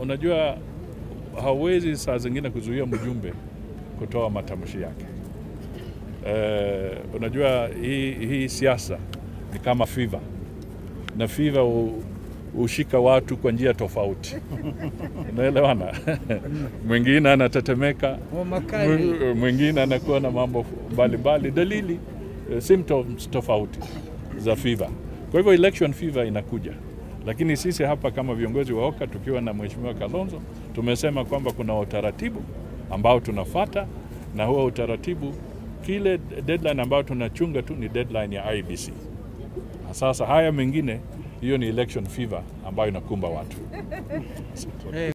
unajua hauwezi saa zingine kuzuia mjumbe kutoa matamshi yake. Eh, unajua hii, hii siasa ni kama fiva na fiva hu- hushika watu kwa njia tofauti, unaelewana? mwingine anatetemeka, Homa kali. mw- mwingine anakuwa na mambo mbalimbali, dalili eh, symptoms tofauti za fiva. Kwa hivyo election fever inakuja, lakini sisi hapa kama viongozi wa OCA tukiwa na Mheshimiwa Kalonzo tumesema kwamba kuna utaratibu ambao tunafata, na huo utaratibu, kile deadline ambao tunachunga tu ni deadline ya IBC. Na sasa haya mengine, hiyo ni election fever ambayo inakumba watu. Eh,